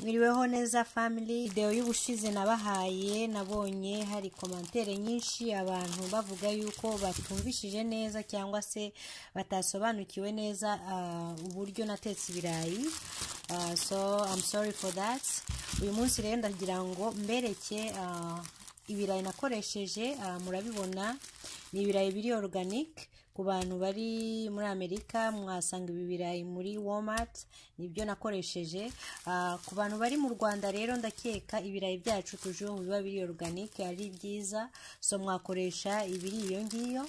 mwiriweho neza family video y'ubushize nabahaye nabonye hari komantere nyinshi abantu bavuga yuko batumvishije neza cyangwa se batasobanukiwe neza ah, uburyo natetse ibirayi Ah, so I'm sorry for that uyu munsi rero ndagira ngo mbereke ah, ibirayi nakoresheje ah, murabibona ni ibirayi biri organic ku bantu bari muri amerika mwasanga ibi birayi muri walmart nibyo nakoresheje Ah, ku bantu bari mu rwanda rero ndakeka ibirayi byacu tujuru biba biri organic ari byiza so mwakoresha ibiri iyo ngiyo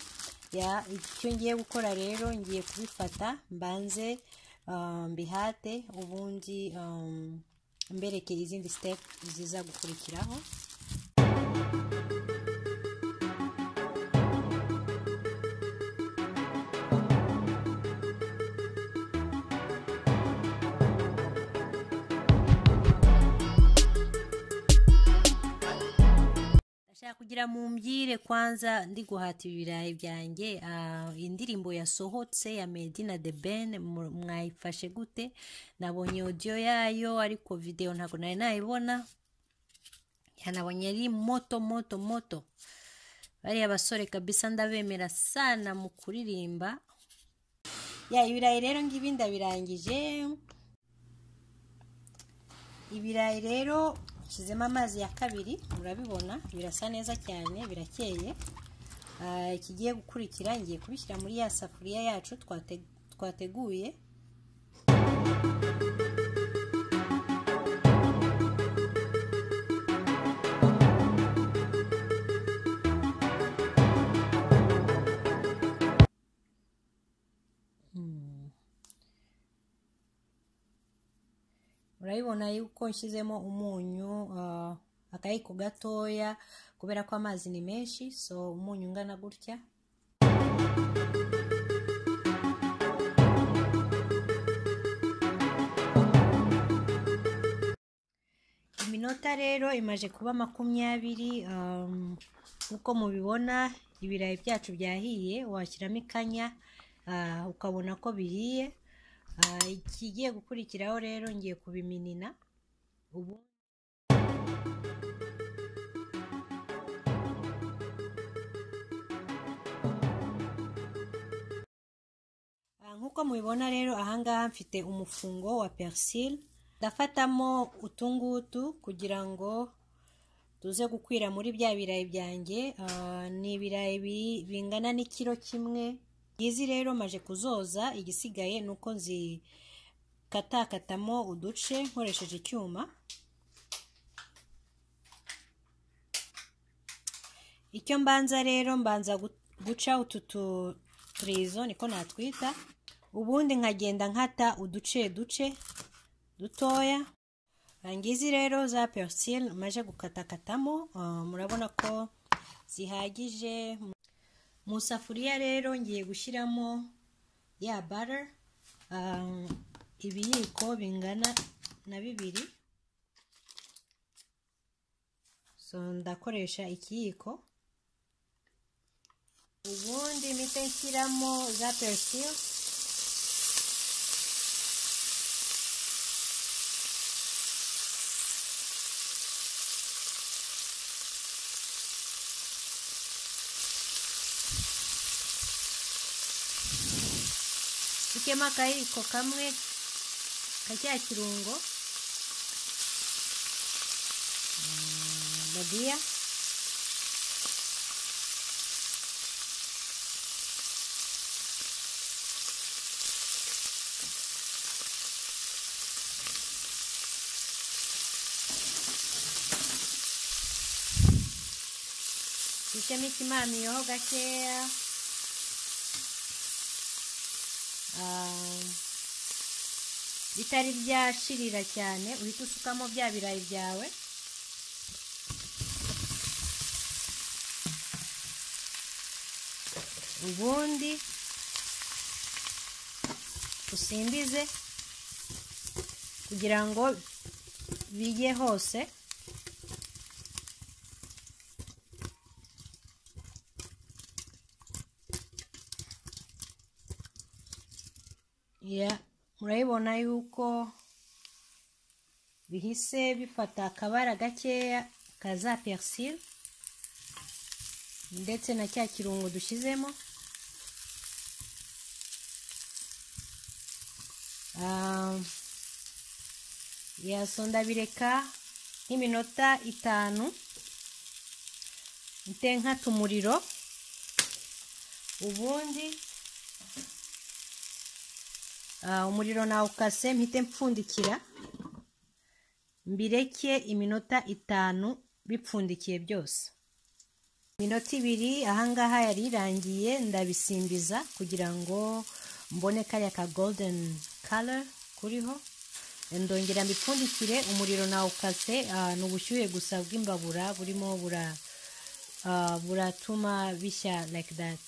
ya icyo ngiye gukora rero ngiye kubifata mbanze ah, mbihate ubundi um, mbereke izindi step ziza gukurikiraho ndashaka kugira mumbwire kwanza ndi guhata ibirayi byanjye ah, indirimbo yasohotse ya Medi na The Ben mu- mwayifashe gute nabonye audio yayo ariko video ntabwo nari nayibona yanabonye ari moto moto moto bariya basore kabisa ndabemera sana mu kuririmba ya ibirayi rero ngibi ndabirangije ibirayi rero nshyizemo amazi ya kabiri murabibona birasa neza cyane birakeye Ah, ikigiye gukurikira ngiye kubishyira muri ya safuriya yacu twate- twateguye urabibona yuko nshyizemo umunyu ah, akayiko gatoya kubera ko amazi ni menshi so umunyu ungana gutya iminota rero imaje kuba makumyabiri um, uko mubibona ibirayi byacu byahiye washyiramo ikanya ah, ukabona ko bihiye Ah, ikigiye gukurikiraho rero ngiye kubiminina ubu Ah, nk'uko mubibona rero ahangaha mfite umufungo wa persil ndafatamo utungutu kugira ngo tuze gukwira muri bya birayi byanjye Ah, ni ibirayi bi- bingana n'ikiro kimwe izi rero maje kuzoza igisigaye ni uko nzikatakatamo uduce nkoresheje icyuma icyo mbanza rero mbanza gu- guca utu tu- turizo niko natwita ubundi nkagenda nkata uduce duce dutoya ngizi rero za persil maje gukatakatamo ah, murabona ko zihagije mu safuriya rero ngiye gushyiramo ya butter ah, ibiyiko bingana na bibiri so ndakoresha ikiyiko ubundi mpite nshyiramo za persil ikemo akayiko kamwe ka cya kirungo badiya ishyemo ikimamiyeho gakeya Ah, bitari byashirira cyane uhita usukamo bya birayi byawe ubundi usimbize kugira ngo bijye hose ya murabibona yuko bihise bifata akabara gakeya ka za perisire ndetse na cya kirungo dushyizemo Ah, yaso ndabireka nk'iminota itanu ntenkata umuriro ubundi ah, umuriro nawukase mpite mpfundikira mbireke iminota itanu bipfundikiye byose iminota ibiri ahangaha yari irangiye ndabisimbiza kugira ngo mbone kariya ka golden color kuriho ndongera mbipfundikire umuriro nawukase ah, ni ubushyuhe gusa bw'imbabura burimo bura ah, buratuma bishya like that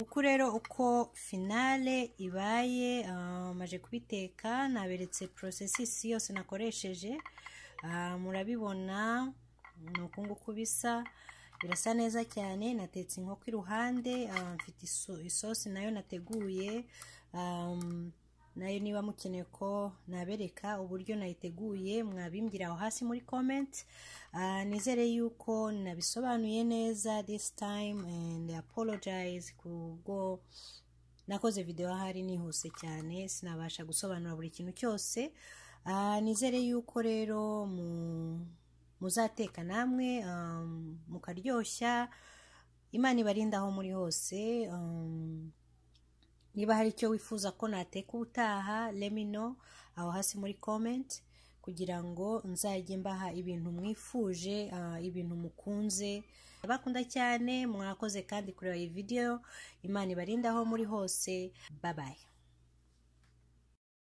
uku rero uko finale ibaye ah, maje kubiteka naberetse porosesisi yose nakoresheje Ah, murabibona ni uku nguku bisa birasa neza cyane natetse inkoko iruhande ah, mfite iso- isosi nayo nateguye um, nayo niba mukeneye ko nabereka uburyo nayiteguye mwabimbwira aho hasi muri comment Ah, nizere yuko nabisobanuye neza this time and I apologize kubwo nakoze video ahari nihuse cyane sinabasha gusobanura buri kintu cyose Ah, nizere yuko rero mu- muzateka namwe um, mukaryoshya imana ibarinde aho muri hose um, niba hari icyo wifuza ko nateka ubutaha lemino aho hasi muri comment kugira ngo nzajye mbaha ibintu mwifuje ah, ibintu mukunze abakunda cyane mwakoze kandi kureba iyi video imana ibarinde aho muri hose babaye